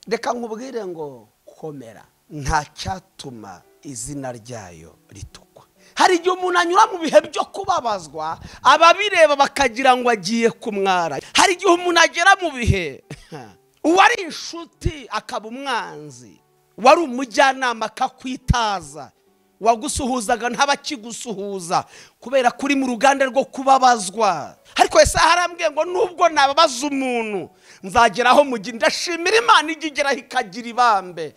reka nkubwire ngo komera nta cyatuma izina ryayo ritukwa hari igihe umuntu anyura mu bihe byo kubabazwa ababireba bakagira ngo agiye kumwara hari igihe umuntu agera mu bihe uwo ari inshuti akaba umwanzi wari umujyanama akakwitaza wagusuhuzaga ntabakigusuhuza kubera ko uri mu ruganda rwo kubabazwa ariko ese harambwiye ngo nubwo nababaza umuntu nzageraho mu gihe ndashimira imana ijya igeraho ikagira ibambe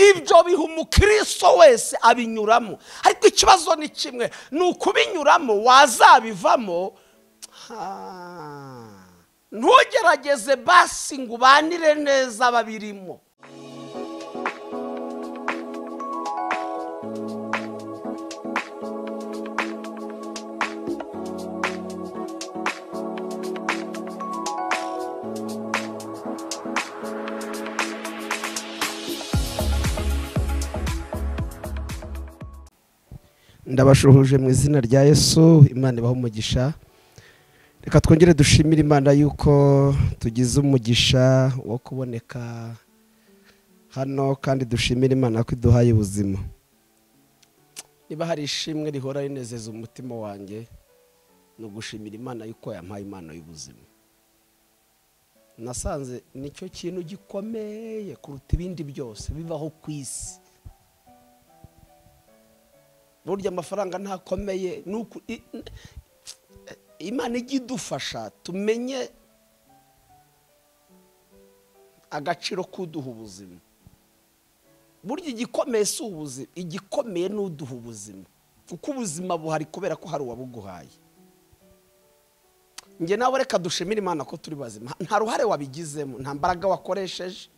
ibyo biha umukristo wese abinyuramo ariko ikibazo ni kimwe ni ukubinyuramo wazabivamo ntugerageze basi ngo ubanire neza ababirimo ndabashuhuje mu izina rya yesu imana ibaha umugisha reka twongere dushimire imana yuko tugize umugisha wo kuboneka hano kandi dushimire imana ko iduhaye ubuzima niba hari ishimwe rihora rinezeza umutima wanjye ni ugushimira imana yuko yampaye impano y'ubuzima nasanze nicyo kintu gikomeye kuruta ibindi byose bibaho ku isi burya amafaranga ntakomeye imana ijya idufasha tumenye agaciro k'uduha ubuzima burya igikomeye si ubuzima igikomeye ni uduha ubuzima kuko ubuzima buhari kubera ko hari uwabuguhaye njye nawe reka dushimire imana ko turi bazima nta ruhare wabigizemo nta mbaraga wakoresheje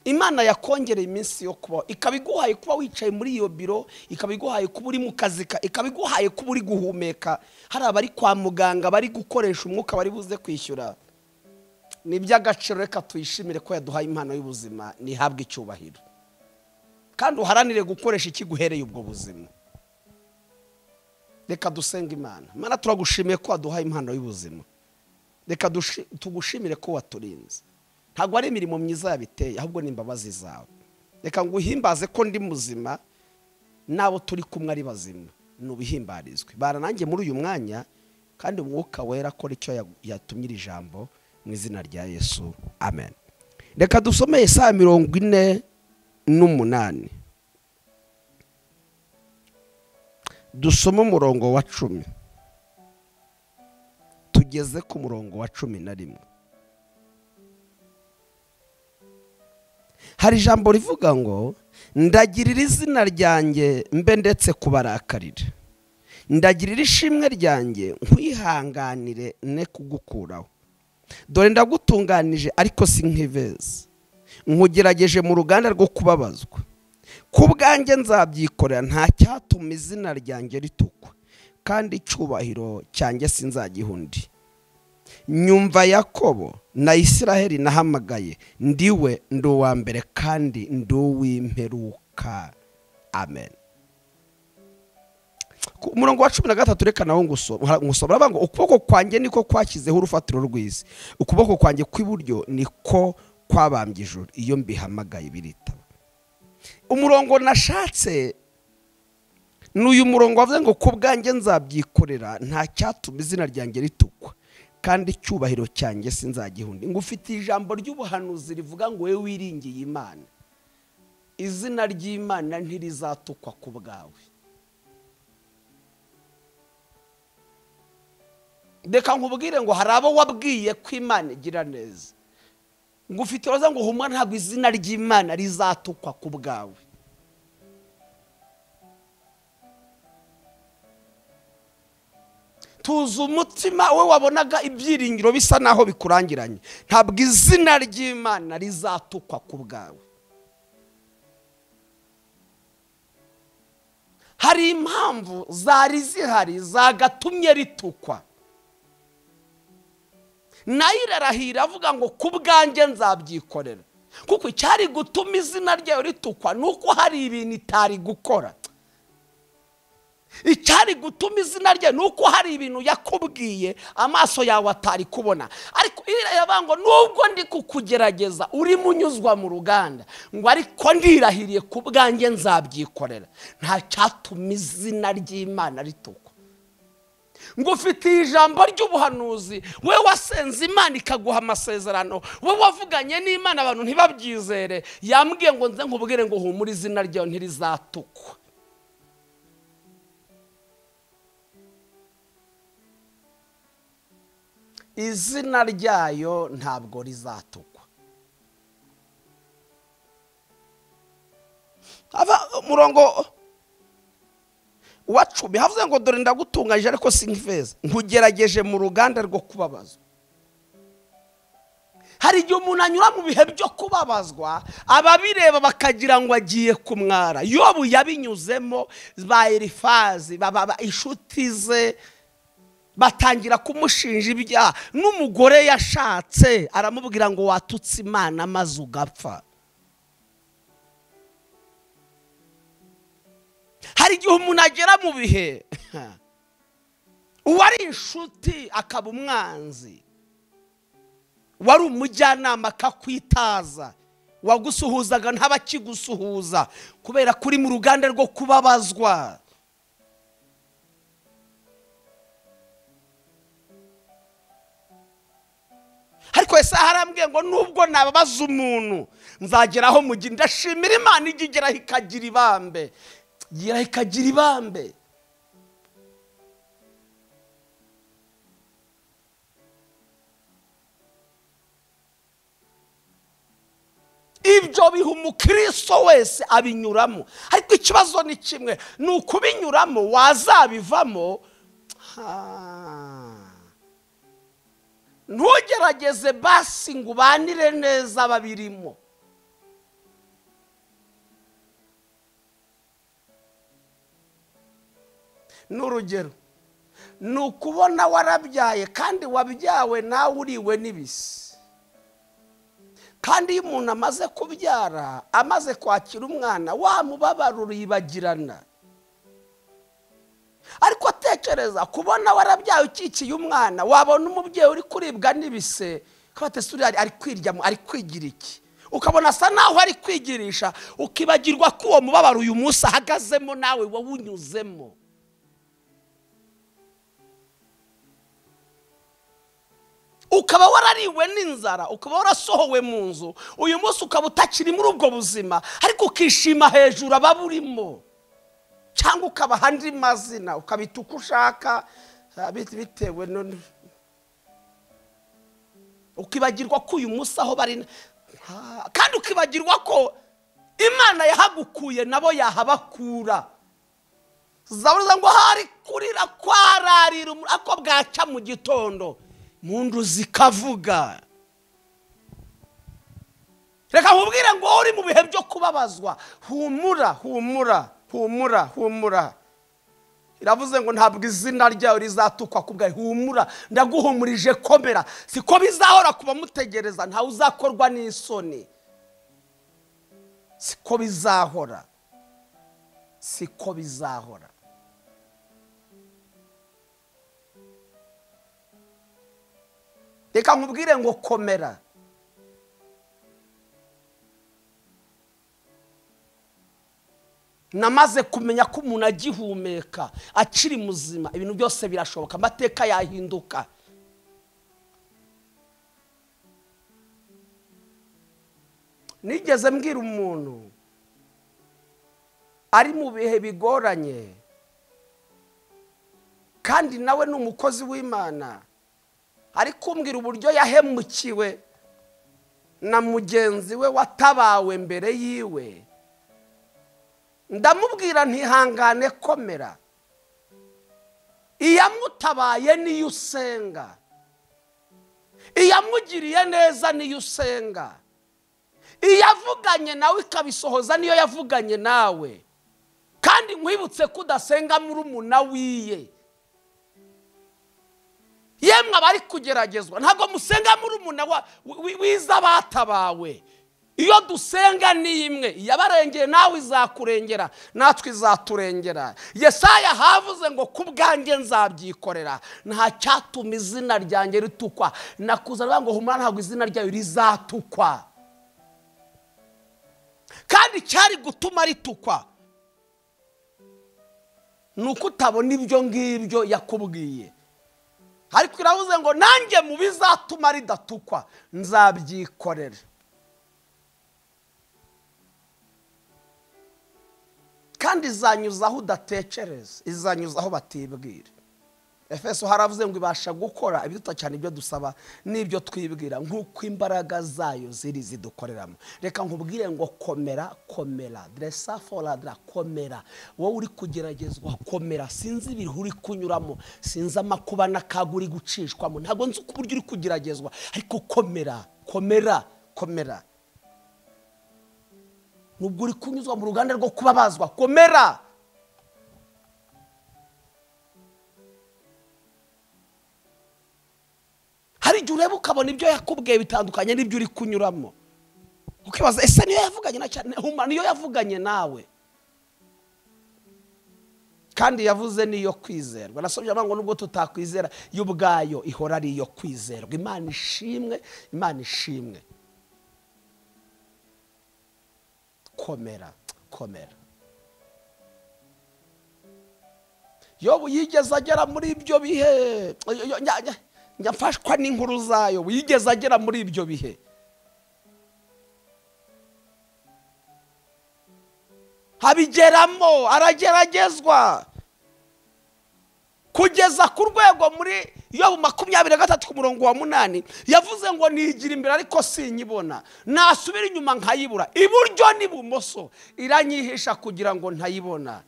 imana yakongereye iminsi yo kubaho ikaba iguhaye kuba wicaye muri iyo biro ikaba iguhaye kuba uri mu kazi ikaba iguhaye kuba uri guhumeka hari abari kwa muganga bari gukoresha umwuka bari buze kwishyura ni iby'agaciro reka tuyishimire ko yaduhaye impano y'ubuzima ntihabwe icyubahiro kandi uharanire gukoresha ikiguhereye ubwo buzima reka dusenge imana imana turagushimiye ko waduhaye impano y'ubuzima reka tugushimire ko waturinze ntabwo ari imirimo myiza yabiteye ahubwo ni imbabazi zawe reka ngo uhimbaze ko ndi muzima n'abo turi kumwe ari bazima ntubihimbarizwe baranange muri uyu mwanya kandi umwuka wera akora icyo yatumye iri jambo mu izina rya yesu amen reka dusomeye saa mirongo ine n'umunani dusome umurongo wa cumi tugeze ku murongo wa cumi na rimwe hari ijambo rivuga ngo ndagirira izina ryanjye mbe ndetse kubarakarira ndagirira ishimwe ryanjye nkwihanganire ne kugukuraho dore ndagutunganije ariko si nk'iveza nkugerageje mu ruganda rwo kubabazwa ku bwanjye nzabyikorera nta cyatuma izina ryanjye ritukwa kandi icyubahiro cyanjye sinzagiha undi nyumva yakobo na isiraheli nahamagaye ndiwe ndi uwa mbere kandi ndi uw'imperuka amen ku murongo wa cumi na gatatu reka nawo ngusoma aravuga ngo ukuboko kwanjye niko kwashyizeho urufatiro rw'isi ukuboko kwanjye kw'iburyo niko kwabambye ijoro iyo mbihamagaye biritaba umurongo nashatse ni uyu murongo wavuze ngo ku bwanjye nzabyikorera nta cyatuma izina ryanjye ritukwa kandi icyubahiro cyanjye sinzagiha undi ngo ufite ijambo ry'ubuhanuzi rivuga ngo wowe wiringiye imana izina ry'imana ntirizatukwa ku bwawe reka nkubwire ngo hari abo wabwiye ko imana igira neza ngo ufite uruza ngo humwa ntabwo izina ry'imana rizatukwa ku bwawe tuzi umutima we wabonaga ibyiringiro bisa naho bikurangiranye ntabwo izina ry'imana rizatukwa ku bwawe hari impamvu zari zihari zagatumye ritukwa nayo irarahira avuga ngo ku bwanjye nzabyikorera kuko icyari gutuma izina ryayo ritukwa ni uko hari ibintu itari gukora icyari gutuma izina rye ni uko hari ibintu yakubwiye amaso yawe atari kubona ariko iriya ngo nubwo ndi kukugerageza urimo unyuzwa mu ruganda ngo ariko ndirahiriye ku bwanjye nzabyikorera nta cyatuma izina ry'imana ritukwa ngo ufitiye ijambo ry'ubuhanuzi we wasenze imana ikaguha amasezerano we wavuganye n'imana abantu ntibabyizere yambwiye ngo nze nkubwire ngo humure izina ryawe ntirizatukwa izina ryayo ntabwo rizatukwa ava umurongo wa cumi havuze ngo dore ndagutunganyije ariko si nk'ifeza nkugerageje mu ruganda rwo kubabazwa hari igihe umuntu anyura mu bihe byo kubabazwa ababireba bakagira ngo agiye kumwara yobu yabinyuzemo ba erifazi baba inshuti ze batangira kumushinja ibyaha n'umugore yashatse aramubwira ngo watutse imana maze ugapfa hari igihe umuntu agera mu bihe uwari inshuti akaba umwanzi wari umujyanama akakwitaza wagusuhuzaga ntabakigusuhuza kubera ko uri mu ruganda rwo kubabazwa ariko esaha arambwiye ngo nubwo nababaza umuntu nzageraho mu gihe ndashimira imana ijya igeraho ikagira ibambe igeraho ikagira ibambe ibyo biha umukristo wese abinyuramo ariko ikibazo ni kimwe ni ukubinyuramo wazabivamo ha. ntugerageze basi ngo ubanire neza babirimo ni urugero ni ukubona warabyaye kandi wabyawe nawe uriwe n'ibisi kandi iyo umuntu amaze kubyara amaze kwakira umwana wamubabaro uribagirana ariko atekereza kubona warabyaye ukikiye umwana wabona umubyeyi uri kuribwa n'ibise kabatesura ari kwiryamo ari kwigira iki ukabona asa naho ari kwigirisha ukibagirwa ko uwo mubabaro uyu munsi ahagazemo nawe wawunyuzemo ukaba warariwe n'inzara ukaba warasohowe mu nzu uyu munsi ukaba utakiri muri ubwo buzima ariko ukishima hejuru ababurimo cyangwa ukabaha andi mazina ukabita uko ushaka bitewe ukibagirwa ko uyu munsi aho bari kandi ukibagirwa ko imana yahagukuye nabo yahabakura zabuza ngo hari kurira kwararira ako bwacya mu gitondo mu ndu zikavuga reka nkubwire ngo uri mu bihe byo kubabazwa humura humura humura humura iravuze ngo ntabwo izina ryawe rizatukwa ku bwawe humura ndaguhumurije komera siko bizahora kuba mutegereza ntawe uzakorwa n'isoni siko bizahora siko bizahora reka nkubwire ngo komera namaze kumenya ko umuntu agihumeka akiri muzima ibintu byose birashoboka amateka yahinduka nigeze mbwira umuntu ari mu bihe bigoranye kandi nawe ni umukozi w'imana ari kumbwira uburyo yahemukiwe na mugenzi we watabawe mbere yiwe ndamubwira ntihangane komera iyamutabaye niyo usenga iyamugiriye neza niyo usenga iyavuganye nawe ikabisohoza niyo yavuganye nawe kandi nkwibutse ko udasenga muri umuna wiye yemwe abari kugeragezwa ntabwo musenga muri umuna wiza abatabawe iyo dusenga ni imwe yabarengeye nawe izakurengera natwe izaturengera yesaya havuze ngo ku bwanjye nzabyikorera nta cyatuma izina ryanjye ritukwa nakuzana ngo humura ntabwo izina ryayo rizatukwa kandi cyari gutuma ritukwa ni uko utabona ibyo ngibyo yakubwiye ariko iravuze ngo nanjye mu bizatuma ridatukwa nzabyikorera kandi izanyuza aho udatekereza izanyuza aho batibwira efeso haravuze ngo ibasha gukora ibiruta cyane ibyo dusaba n'ibyo twibwira nk'uko imbaraga zayo ziri zidukoreramo reka nkubwire ngo komera komera deresa foradara komera wowe uri kugeragezwa komera sinzi ibihe uri kunyuramo sinzi amakuba n'akaga uri gucishwamo ntabwo nzi uko uburyo uri kugeragezwa ariko komera komera komera nubwo uri kunyuzwa mu ruganda rwo kubabazwa komera hari igihe ureba ukabona ibyo yakubwiye bitandukanye n'ibyo uri kunyuramo ukibaza ese niyo yavuganye na cyane humura niyo yavuganye nawe kandi yavuze n'iyo kwizerwa nasomye avuga ngo nubwo tutakwizera yo ubwayo ihora ari iyo kwizerwa imana ishimwe imana ishimwe komera komera yobu yigeze agera muri ibyo bihe nyafashwa n'inkuru zayo yigeze agera muri ibyo bihe abigeramo arageragezwa kugeza ku rwego muri yobu makumyabiri na gatatu ku murongo wa munani yavuze ngo nigira imbere ariko sinyibona nasubira inyuma nkayibura iburyo n'ibumoso iranyihisha kugira ngo ntayibona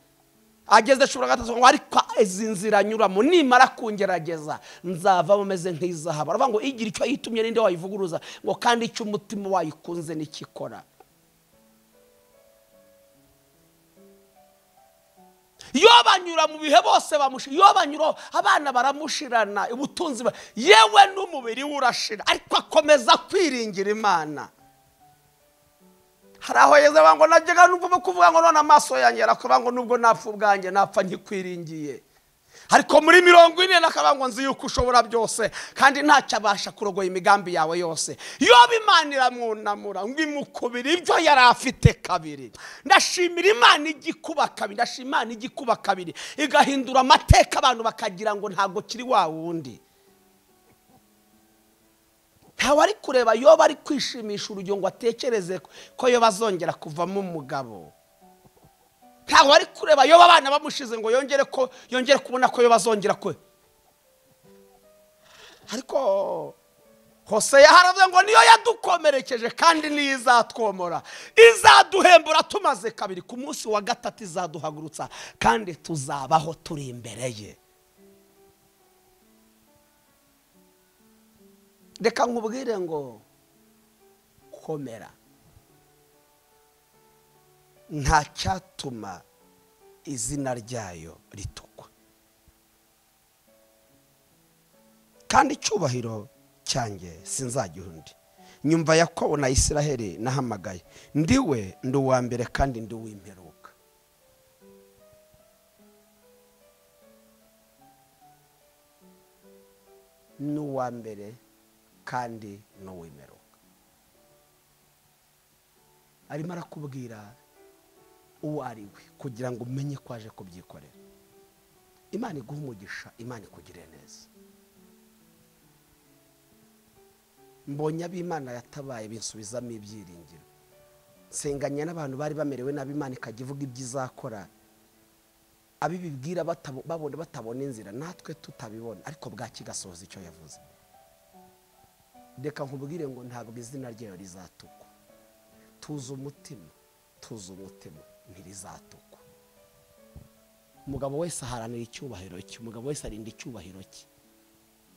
ageze cumi na gatatu ngo ariko izi nzira anyuramo nimara kungerageza nzavamo ameze nk'izahaba aravuga ngo igira icyo yitumye n'inde wayivuguruza ngo kandi icyo umutima wayikunze n'ikikora iyo banyura mu bihe bose bamushira iyo banyura abana baramushirana ubutunzi yewe n'umubiri we urashira ariko akomeza kwiringira imana hari aho yeze ngo najyaga n'ubwo kuvuga ngo none amaso yanjye arakuvuga ngo nubwo napfa ubwanjye napfa nkikwiringiye ariko muri mirongo ine n'akavuga ngo nzi yuko ushobora byose kandi ntacyo abasha kurogoya imigambi yawe yose iyo Imana iramwunamura ngo imukubire ibyo yari afite kabiri ndashimira imana igikuba kabiri ndashima imana igikuba kabiri igahindura amateka abantu bakagira ngo ntabwo kiri wa wundi ntawe ari kureba yoba ari kwishimisha urugero ngo atekereze ko yoba azongera kuvamo umugabo ntawe ari kureba yoba abana bamushize ngo yongere ko yongere kubona ko yoba azongera kwe ariko hose yaharavuze ngo niyo yadukomerekeje kandi niyo izatwomora izaduhembura tumaze kabiri ku munsi wa gatatu izaduhagurutsa kandi tuzabaho turi imbere ye reka nkubwire ngo komera nta cyatuma izina ryayo ritukwa kandi icyubahiro cyanjye sinzajya undi nyumva yakobo na israheli nahamagaye ndiwe ndi uwa mbere kandi ndi uw'imperuka ni uwa mbere kandi n'uwemeruka arimo arakubwira uwo ari we kugira ngo umenye ko aje kubyikorera imana iguha umugisha imana ikugire neza mbonye ab'imana yatabaye binsubizamo ibyiringiro nsenganya n'abantu bari bamerewe nabi imana ikajya ivuga ibyo izakora abibibwira babona batabona inzira natwe tutabibona ariko bwaki igasohoza icyo yavuze reka nkubwire ngo ntabwo izina ryayo rizatukwa tuzi umutima tuzi umutima ntirizatukwa umugabo wese aharanira icyubahiro cye umugabo wese arinda icyubahiro cye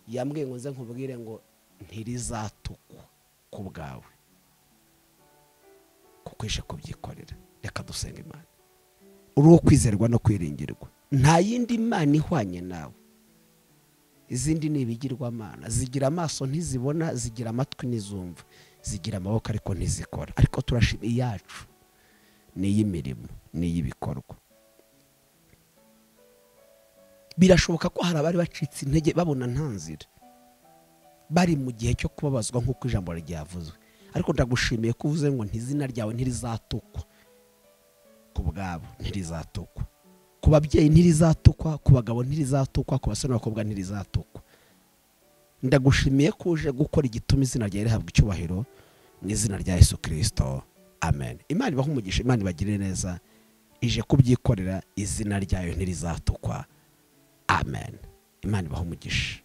yambwiye ngo nze nkubwire ngo ntirizatukwa ku bwawe kuko ije kubyikorera reka dusenga imana uri uwo kwizerwa no kwiringirwa nta yindi mana ihwanye nawe izindi ni ibigirwamana zigira amaso ntizibona zigira amatwi ntizumva zigira amaboko ariko ntizikora ariko turashima iyacu ni iy'imirimo ni iy'ibikorwa birashoboka ko hari abari bacitse intege babona nta nzira bari mu gihe cyo kubabazwa nk'uko ijambo ryavuzwe ariko ndagushimiye ko uvuze ngo ntizina ryawe ntirizatukwa ku bwabo ntirizatukwa ku babyeyi ntirizatukwa ku bagabo ntirizatukwa ku basore n'abakobwa ntirizatukwa ndagushimiye ko uje gukora igituma izina ryawe rihabwa icyubahiro mu izina rya yesu kirisito amen imana ibaha umugisha imana ibagirire neza ije kubyikorera izina ryayo ntirizatukwa amen imana ibaha umugisha